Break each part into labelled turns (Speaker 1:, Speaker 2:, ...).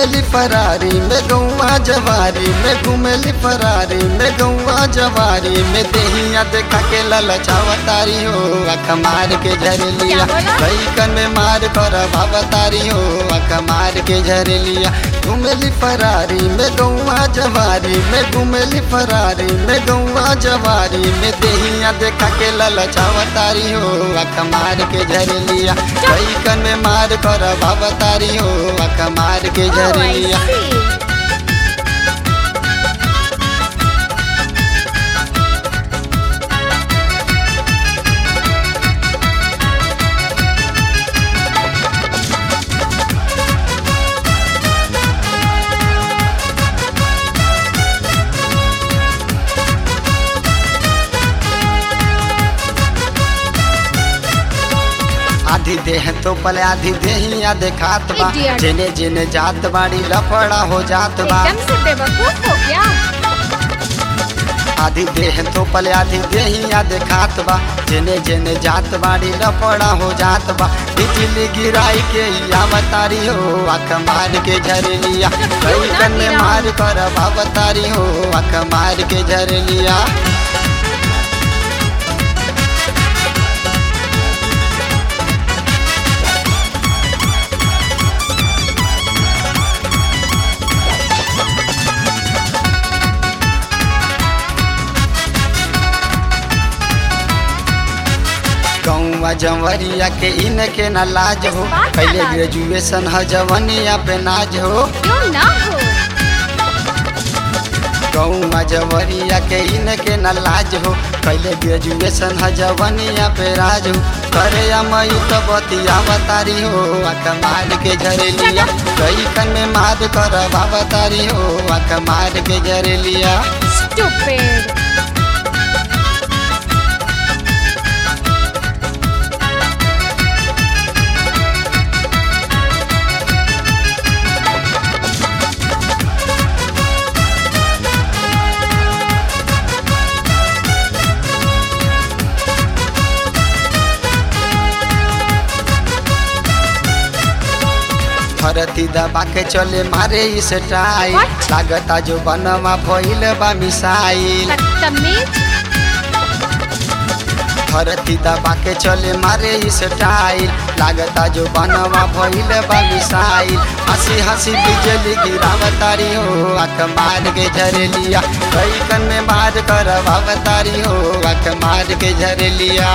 Speaker 1: घूमेली फरारी में गौवा जवारी में घूमेली फरारी में गौवा जवारी में देहिया देखा के ललचावतारी हो अख मार के झरलिया
Speaker 2: क्या बोला?
Speaker 1: कैकन में मार कर भावतारी हो अख मार के झरलिया घूमेली फरारी में गौवा जवारी में घूमेली फरारी में गौवा जवारी में देहिया देखा के ललचावतारी हो अख मार के झरलिया कैकन में मार कर भावतारी हो अख मार के
Speaker 2: Oh, I
Speaker 1: झरलिया
Speaker 2: see.
Speaker 1: आधी देह तो पले आधी देहिया देखात बा
Speaker 2: Idiot.
Speaker 1: जेने जेने जात बाड़ी लफड़ा हो जात बा
Speaker 2: एकदम से बेवकूफ हो गया
Speaker 1: आधी देह तो पले आधी देहिया देखात बा जेने जेने जात बाड़ी लफड़ा हो जात बा बिजली गिराई के आवतारी हो अख मार के झरलिया कई
Speaker 2: ना
Speaker 1: कन में
Speaker 2: गिराऊं।
Speaker 1: मार कर भावतारी हो अख मार के झरलिया गौवा जंवरिया के इनके न लाज हो
Speaker 2: इस बात का
Speaker 1: पहले
Speaker 2: लाज।
Speaker 1: ग्रेजुएशन ह जवनिया पे नाज हो
Speaker 2: क्यों ना हो
Speaker 1: गौवा जवरिया के इनके न लाज हो पहले ग्रेजुएशन ह जवनिया पे राज हो करे मई तो बतिया बतारी हो अख मार के झरेलिया कई कन में मार कर बाबतारी हो अख मार के झरेलिया
Speaker 2: स्टूपिड
Speaker 1: धरती दबा के चले मारे इस टाई
Speaker 2: What?
Speaker 1: लागता जो बनवा भइल बा मिसाइल
Speaker 2: बदतमीज
Speaker 1: धरती दबा के चले मारे इस टाइल लागता जो बनवा भइल बा मिसाइल हंसी हंसी बिजली गिरावतारी हो अख मार के झरलिया कई कन में मार कर भावतारी हो अख मार के झरलिया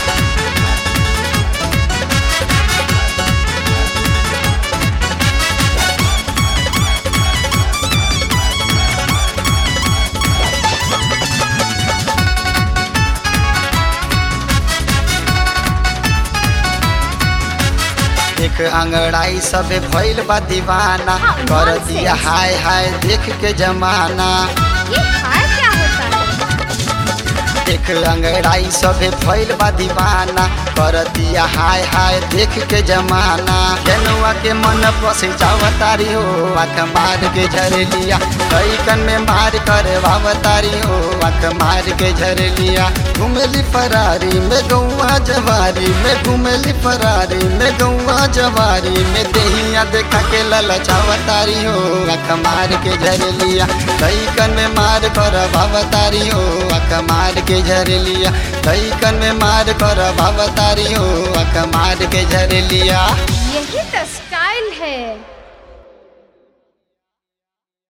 Speaker 1: एक अंगड़ाई सबे भइल बा दीवाना
Speaker 2: हाँ,
Speaker 1: कर
Speaker 2: nonsense.
Speaker 1: दिया हाय हाय देख के जमाना
Speaker 2: ये हाय क्या होता है
Speaker 1: एक अंगड़ाई सबे भइल बा दीवाना कर दिया हाय हाय देख के जमाना केनुआ के मन पसे जावतारी हो अख मार के झरलिया कई कन में मार कर भावतारी हो अख मार के झरलिया घुमली फरारी में गौवा जवारी में घुमली फरारी में गौवा जवारी में देहिया देखा के ललचावतारी हो अख मार के झरलिया कई कन में मार कर भावतारी हो अख मार के झरलिया कई कन में मार कर भावतारी हो अख मार के झरलिया
Speaker 2: यही तो स्टाइल है